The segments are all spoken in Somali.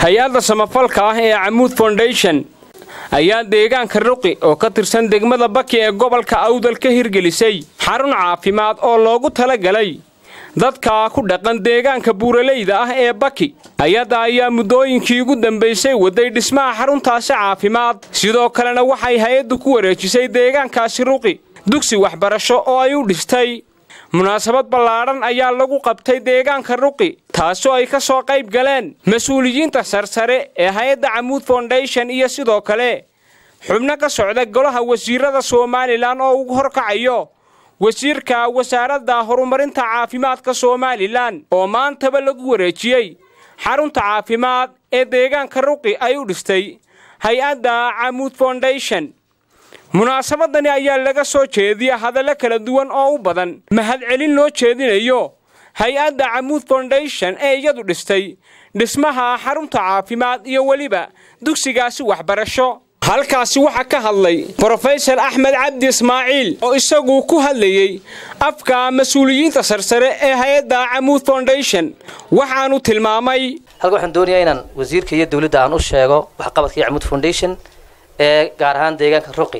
hay-adda samafalka ah ee camuud foundation ayaa deegaanka ruqi oo ka tirsan degmada baki ee gobolka awdal ka hirgelisay xarun caafimaad oo loogu talagalay dadka ku dhaqan deegaanka buuraleyda ah ee baki ayada ayaa muddooyinkii ugu dambaysay waday dhismaha xaruntaasi caafimaad sidoo kalena waxay hay-addu ku wareejisay deegaankaasi ruqi dugsi waxbarasho oo ay u dhistay munaasabad ballaadhan ayaa lagu qabtay deegaanka ruqi taasoo ay ka soo qayb galeen mas-uuliyiinta sarsare ee hay-adda camuud foundation iyo sidoo kale xubno ka socda golaha wasiirada somalilan oo ugu horkacayo wasiirka wasaaradda horumarinta caafimaadka somalilan oo maantaba lagu wareejiyey xarunta caafimaad ee deegaanka ruqi ay u dhistay hay-adda camuud foundation munaasabadani ayaa laga soo jeediya hadallo kala duwan oo u badan mahadcelin loo jeedinayo hay-adda camuud foundation ee iyadu dhistay dhismaha xarunta caafimaad iyo weliba dugsigaasi waxbarasho halkaasi waxaa ka hadlay brofesor axmed cabdi ismaaciil oo isagu ku hadlayey afka mas-uuliyiinta sarsare ee hay-adda camuud foundation waxaanu tilmaamay halka waxaan doonayaa inaan wasiirka iyo dowladda aan u sheego waxqabadkii camuud foundation ee gaar ahaan deegaanka ruqi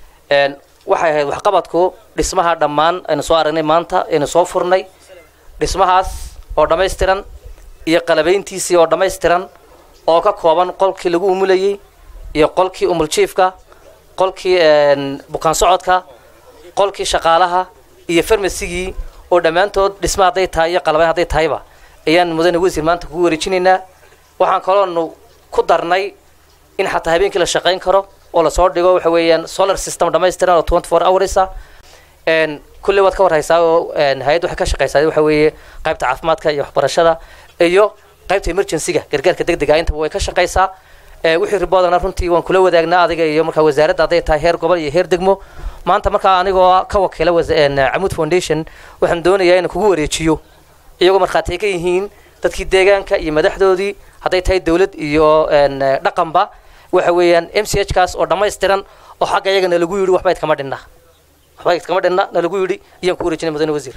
waxay ahayd waxqabadku dhismaha dhammaan aynu soo aragnay maanta aynu soo furnay dhismahaas oo dhammaystiran iyo qalabayntiisii oo dhammaystiran oo ka kooban qolkii lagu umulayey iyo qolkii umuljiifka qolkii bukaan socodka qolkii shaqaalaha iyo farmasigii oo dhammaantood dhisma hadday tahay iyo qalabayn hadday tahayba ayaan mudane wasiir maanta kugu wareejinaynaa waxaan kaloonu ku darnay in xataa habeenkii la shaqayn karo oo lasoo dhigo waxa weeyaan solar system dhammaystiran oo twenty four hours ah kulley waad ka warhaysaa oo hay-adda waxay ka shaqaysaa waxa weeye qaybta caafimaadka iyo waxbarashada iyo qaybta emergencyga gargaarka degdega intaba way ka shaqaysaa wixii riboodana runtii waan kula wadaagnaa adiga iyo markaa wasaaradda hadday tahay heer gobol iyo heer degmo maanta markaa anigoo ka wakiila camuud foundation waxaan doonayaa inaan kugu wareejiyo iyagoo markhaati ka yihiin dadkii deegaanka iyo madaxdoodii hadday tahay dowlad iyo dhaqanba waxa weeyaan m c h kaas oo dhammaystiran oo xagga iyaga nalagu yidhi waxba idkama dhinna waxba idkama dhinna nalagu yidhi iyaan ku wareejinay mudane wasiir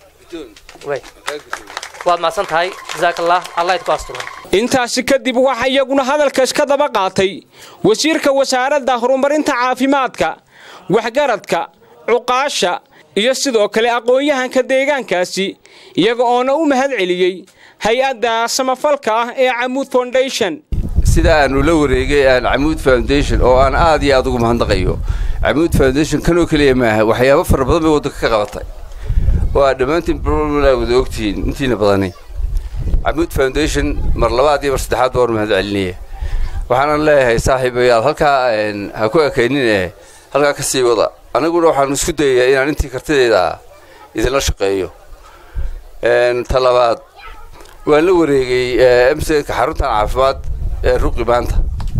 waad mahadsan tahay jazaak allah allah idku asturo intaasi kadib waxaa iyaguna hadalkaas ka daba qaatay wasiirka wasaaradda horumarinta caafimaadka waxgaradka cuqaasha iyo sidoo kale aqoon-yahanka deegaankaasi iyaga oona u mahad celiyey hay-adda samafalka ah ee camuud foundation sida aanu la wareegay aan camuud foundation oo aan aad iyo aad ugu mahadnaqayo camuud foundation kanoo keliya maaha waxyaabo fara badan bay waddanka ka qabatay oo aad dhammaantiin bromla wada ogtihiin intiina badani camuud foundation mar labaad iyo mar saddexaad baan mahad celinaya waxaanan leeyahay saaxiibayaal halkaa ha ku ekaynin ee halkaa ka sii wada aniguna waxaanu isku dayayaa inaan intii kartidayda idinla shaqeeyo ta labaad waan la wareegay mcka xaruntan caafimaad ee ruqi maanta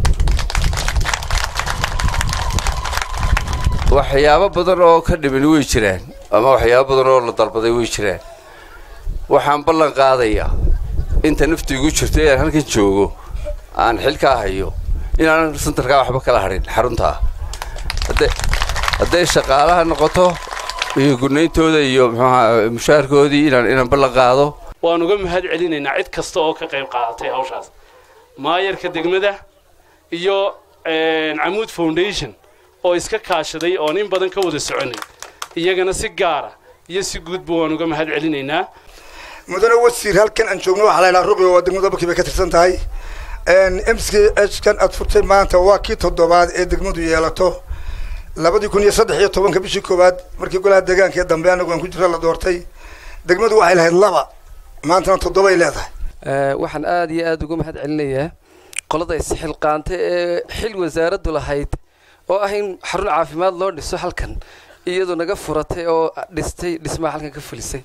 waxyaabo badan oo ka dhiman way jiraan ama waxyaabo badan oo la dalbaday way jiraan waxaan ballan qaadayaa inta naftu igu jirto inaan halkan joogo aan xilkaa hayo inaanan santarkaa waxba kala hadhin xaruntaa hadday shaqaalaha noqoto iyo gurnayntooda iyo muxuaha mushaharkoodii inaan inaan ballan qaado waan uga mahad celinaynaa cid kasta oo ka qayb qaadatay hawshaas maayarka degmada iyo camuud foundation oo iska kaashaday oon in badan ka wada soconay iyagana si gaara iyo si guudba waan uga mahad celinaynaa mudane wasiir halkan aan joogno waxaa la ydhaha ruqi oo degmada bakii bay ka tirsan tahay m c h kan aad furtay maanta waa kii toddobaad ee degmadu yeelato labadii kun iyo saddex iyo tobanka bishii koowaad markii golaha deegaanka ee dambe anagu aan ku jira la doortay degmadu waxay lahayd laba maantana toddobay leedahay waxaan aada iyo aada uga mahad celinayaa qolada isxilqaantay ee xil wasaaraddu lahayd oo ah in xarun caafimaad loo dhiso halkan iyadoo naga furatay oo dhistay dhismaha halkan ka fulisay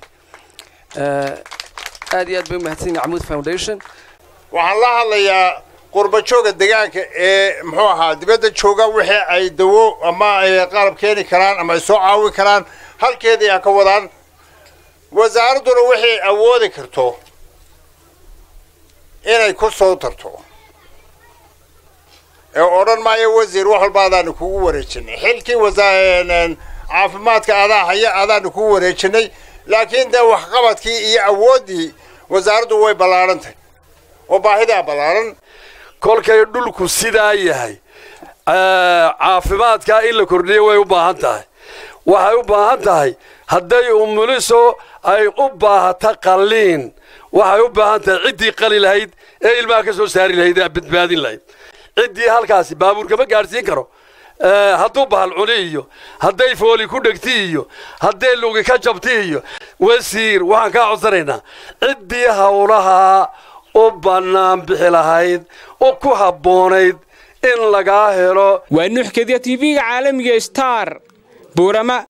aad iyo aad bay umahadsan yihin camuud foundation waxaan la hadlayaa qurbajooga deegaanka ee muxuu ahaa dibadda jooga wixii ay dawo ama ay qalab keeni karaan ama ay soo caawin karaan halkeedii ha ka wadaan wasaaradduna wixii awoodi karto inay ku soo tarto ee odhan maayo wasiir wax walba adaanu kugu wareejinay xilkii caafimaadka adaa haya adaanu kugu wareejinay laakiin dee waxqabadkii iyo awooddii wasaaraddu way ballaadhantahy oo baahidaa ballaaran kolkay dhulku sidaa yahay caafimaadkaa in la kordhiyo way u baahan tahay waxay u baahan tahay hadday umuliso ay u baahata qalliin waxay u baahan tahay ciddii qali lahayd ee ilmaha ka soo saari lahayd ee badbaadin lahayd ciddii halkaasi baabuurkama gaadhsiin karo hadduu bahal cuni iyo hadday fooli ku dhegti iyo hadday lugi ka jabti iyo wasiir waxaan kaa codsanaynaa ciddii howlahaa u bannaan bixi lahayd oo ku habboonayd in lagaa helo waa nuuxkadiya tv-ga caalamiga star buurama